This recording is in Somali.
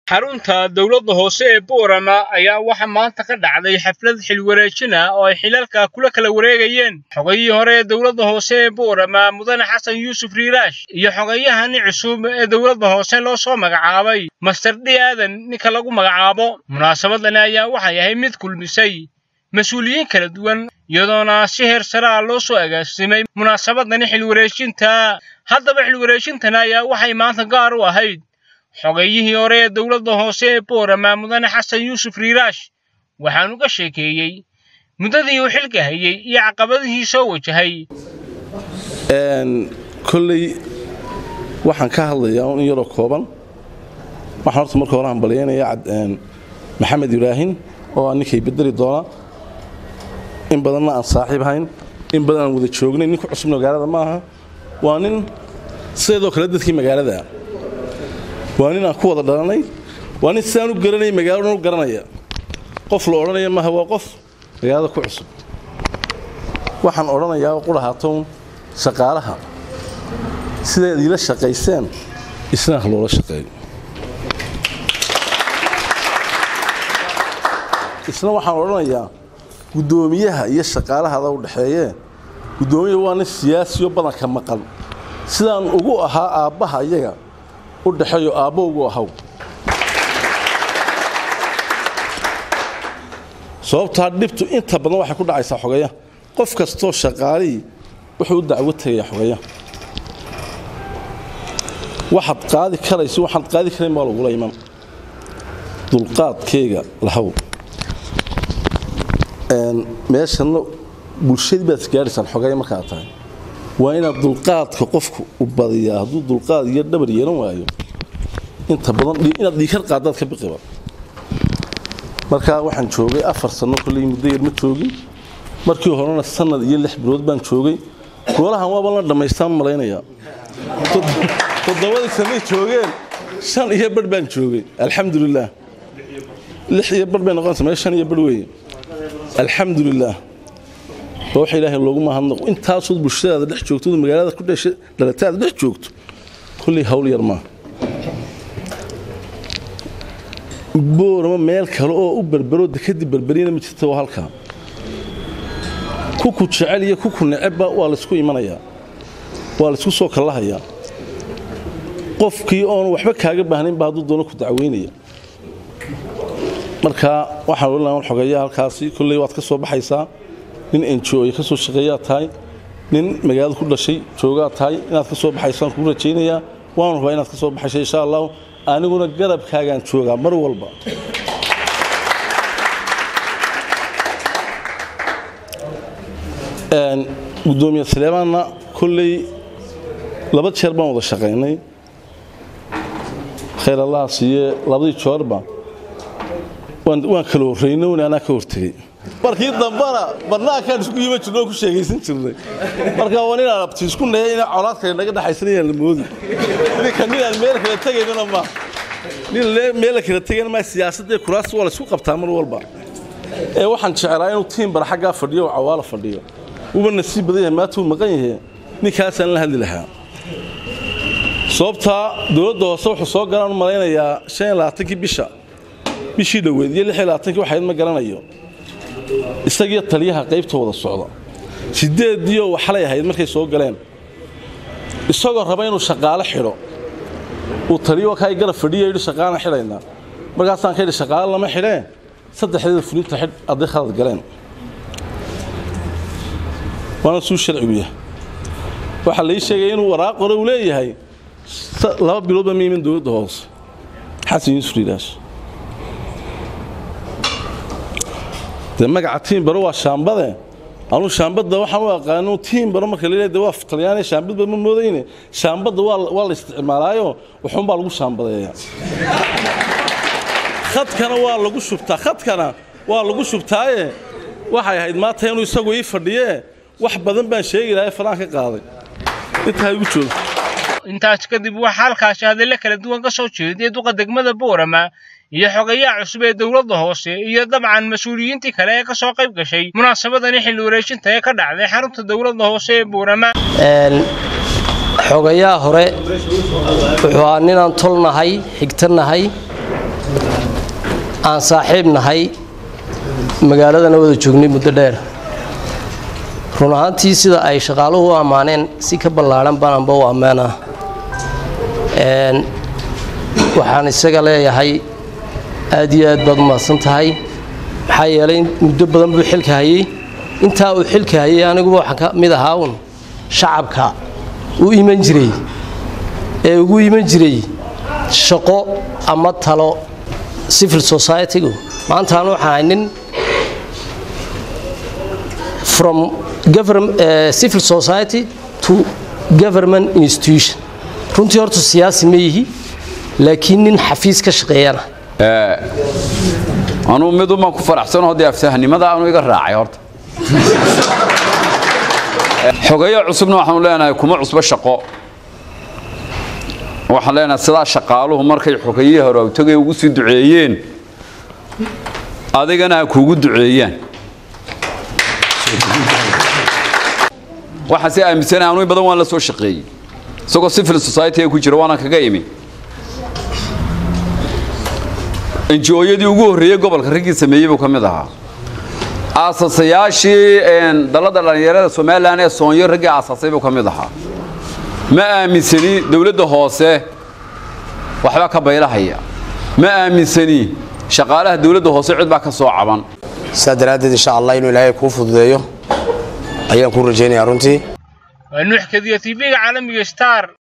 xarunta dowladda hoose ee boorama ayaa waxaa maanta ka dhacday xaflad xilwareejin ah oo ay xilalka kula kala wareegayeen xogayihii hore ee dowladda hoose ee boorama mudane xasan yuusuf riiraash iyo xogayahani cusub ee dowladda hoose loo soo magacaabay master d aadan ninka lagu magacaabo munaasabadani ayaa waxay ahayd mid kulmisay mas-uuliyiin kala duwan iyadoona si heer sare ah loo soo agaasimay munaasabadani xilwareejinta haddaba xilwareejintani ayaa waxay maanta gaar u ahayd xogayihii hore ee dowladda hoose ee boorama mudane xasan yuusuf riiraash waxaanu ka sheekeeyey muddadii uu xilka hayey iyo caqabadihii soo wajahay kolley waxaan ka hadlayaa in yaroo kooban waxaan horta marka hore hambalyaynaya maxamed ibraahim oo aan ninkay bedeli doona in badanna aan saaxiib hayn in badan aan wada joognay ninka cusub magaalada ma aha waa nin sideedoo kale dadkii magaalada waa nin aan ku wada dhalanay waa nin sidaan u garanay magaalada u garanaya qof la odhanaya maaha waa qof magaalada ku cusub waxaan odhanayaa qudhahaatown shaqaalaha sidaad iila shaqayseen isna ha loola shaqeeyo isna waxaan odhanayaa guddoomiyaha iyo shaqaalahada u dhexeeyee guddoomiyaha waa nin siyaasiyo badanka maqan sidaan ugu ahaa aabbaha iyaga u dhexeeyo aabbo ugu ahaw sababtaa dhibtu inta badan waxay ku dhacaysaa xogaya qof kastoo shaqaalihii wuxuu u dacwo tagayaa xogaya waxaad qaadi karayso waxaad qaadi karayn baa lagula iman dulqaadkeyga lahaw meeshanna bulshadii baad isgaadhaysaan xogaya markaa tahay waa inaad dulqaadka qofku u badiyaa hadduu dulqaad iyo dhabar yeelan waayo inta badan inaad dhiikar qaadaad ka biqiba markaa waxaan joogay afar sanno kolley muddo yar ma joogin markii horena sanad iyo lix bilood baan joogay goolahan waaba la dhammaystaan malaynayaa toddobadii sanay joogeen shan iyo badh baan joogay alxamdulilaah lix iyo badh bay noqonaysa mee shan iyo badh weeye alxamdulilaah waa waxa ilaahay loogu mahadnaqo intaasood bulshadaada dhex joogto magaalada ku dhashay dhalataada dhex joogto kolley hawl yar maaha boorama meel kale oo u berbero dekadii berberina ma jirta waa halkaa kuku jecel iyo kuku necebba waa laysku imanayaa waa laysku soo kallahayaa qofkii oon waxba kaaga baahnaynba hadduu doono ku dacweynaya marka waxaan odhan xogeeya halkaasi kolley waad ka soo baxaysaa nin enjo ay ka soo shaqeeyaa tahay nin magaalada ku dhashay joogaa tahay inaad ka soo baxaysaan kuu rajaynayaa waan rabaa inaad ka soo baxaysa insha allahu aniguna garabkaagaan joogaa mar walba gudoomiye saleemaanna kolley laba jeer baan wada shaqaynay khayr allaha siiye labadii joorba waan kala horraynay un anaa ka hortegey markii dambana barnaankaan isku yima jirno oo ku sheegaysan jirnay marka waa ninaan abti isku nahay ina colaad kale naga dhaxaysanayaan la moodi ninka ninaan meel kala tegaynana ma nin meel kala tegayna ma siyaasadda kuraas waa la isku qabtaa mar walba ee waxaan jeclaa inuu tiim bar xaggaa fadhiyo oo cawaala fadhiyo uba nasiib badan yahay maanta uu maqan yahay ninkaasaan la hadli lahaa sababtaa dowladda hoose wuxuu soo galaan u malaynayaa shan iyo labaatankii bisha bishii dhoweed iyo lix iyo labaatankii waxayd ma garanayo isagiyo taliyaha qaybta wada socda sideediyo waxlay ahayd markay soo galeen isagoo raba inuu shaqaale xidho uu taliyo kaa garab fadhiyo yidhi shaqaalaan xidhaynaa markaasaan ka yidhi shaqaale lama xidhee saddexdeeda fulinta xidh hadday khalad galeen waana suu sharcigu yahay waxaa lai sheegaya inuu waraaq hore uu leeyahay laba biloodba ma imin dowladda hoose xasan yuusuf riiraash dee magaca tiimbaro waa shaambade anuu shaambadda waxaan u aqaano tiimbaro marka la de waa talyaani shaambadba ma moodayne shaambadda waa la isticmaalaayo waxuunbaa lagu shaambadeeya khadkana waa lagu shubtaa khadkana waa lagu shubtaaye waxay ahayd maanta inuu isagu ii fadhiyee wax badan baan sheegi lahay faraan ka qaaday intaa igu joogto intaas kadib waxaa halkaasi hadallo kala duwan ka soo jeediyay duqa degmada boorama iyo xogayaha cusub ee dowladda hoose iyo dabcan mas-uuliyiintii kale ee ka soo qayb gashay munaasabadani xilli wareejinta ee ka dhacday xarunta dowladda hoose ee boorama xogayaha hore wuxuu ahaa ninaan tolnahay xigtanahay aan saaxiib nahay magaaladana wada joognay muddo dheer run ahaantii sida ay shaqaaluhu u ammaaneen si ka ballaadhan baananba u ammaanaa waxaan isaga leeyahay aad iyo aad baad umahadsan tahay maxaa yeelay muddo badan buu xilka hayey intaa uu xilka hayay aniguba waxaan ka mid ahaa uun shacabka u iman jiray ee ugu iman jiray shaqo ama talo civil society-gu maantaan waxaan ahay nin from civil society to government institution runtii horta siyaasi ma yihi laakiin nin xafiis ka shaqeeyana anuu midumaan ku faraxsano haddii afsahnimada aanu iga raacay horta xogeeyo cusubna waxaanu leenahay kuma cusbo shaqo waxaan leenahay sidaa shaqaaluhu markay xogeeyihii hore awtagay ugu sii duceeyeen adigana ha kuugu duceeyaan waxaan si aaminsanay anuu badan waan la soo shaqeeyey isagoo civil society ku jira waana kaga imi enjooyadii ugu horreeyey gobolka raggii sameeyey buu ka mid ahaa aasasayaashii dalladda dhallinyarada somalilan ee soonyo raggii aasaasay buu ka mid ahaa ma aaminsani dowladda hoose waxba ka baylahaya ma aaminsani shaqaalaha dowladda hoose cid baa ka soo caban saa daraaddeed insha allah inuu ilaahay kuu fududeeyo ayaan kuu rajaynayaa runtii waa nuux kadiya tv-ga caalamiga star